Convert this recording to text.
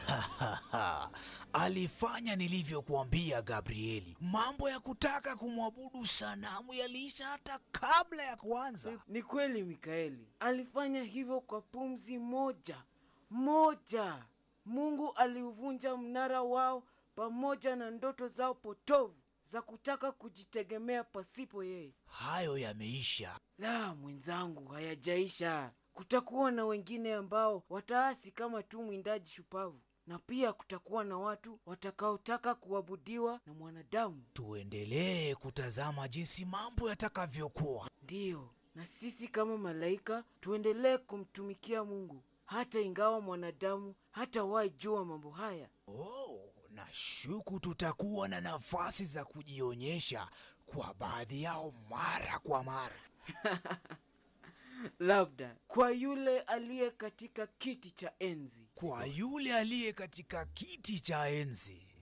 Alifanya nilivyokuambia Gabrieli. Mambo ya kutaka kumwabudu sanamu yaliisha hata kabla ya kuanza. Ni kweli Mikaeli alifanya hivyo kwa pumzi moja moja. Mungu aliuvunja mnara wao pamoja na ndoto zao potovu za kutaka kujitegemea pasipo yeye. Hayo yameisha. La, mwenzangu, hayajaisha. Kutakuwa na wengine ambao wataasi kama tu mwindaji shupavu, na pia kutakuwa na watu watakaotaka kuabudiwa na mwanadamu. Tuendelee kutazama jinsi mambo yatakavyokuwa. Ndiyo, na sisi kama malaika tuendelee kumtumikia Mungu hata ingawa mwanadamu hatawahi jua mambo haya. Oh, nashuku tutakuwa na nafasi za kujionyesha kwa baadhi yao mara kwa mara. Labda kwa yule aliye katika kiti cha enzi. Kwa yule aliye katika kiti cha enzi.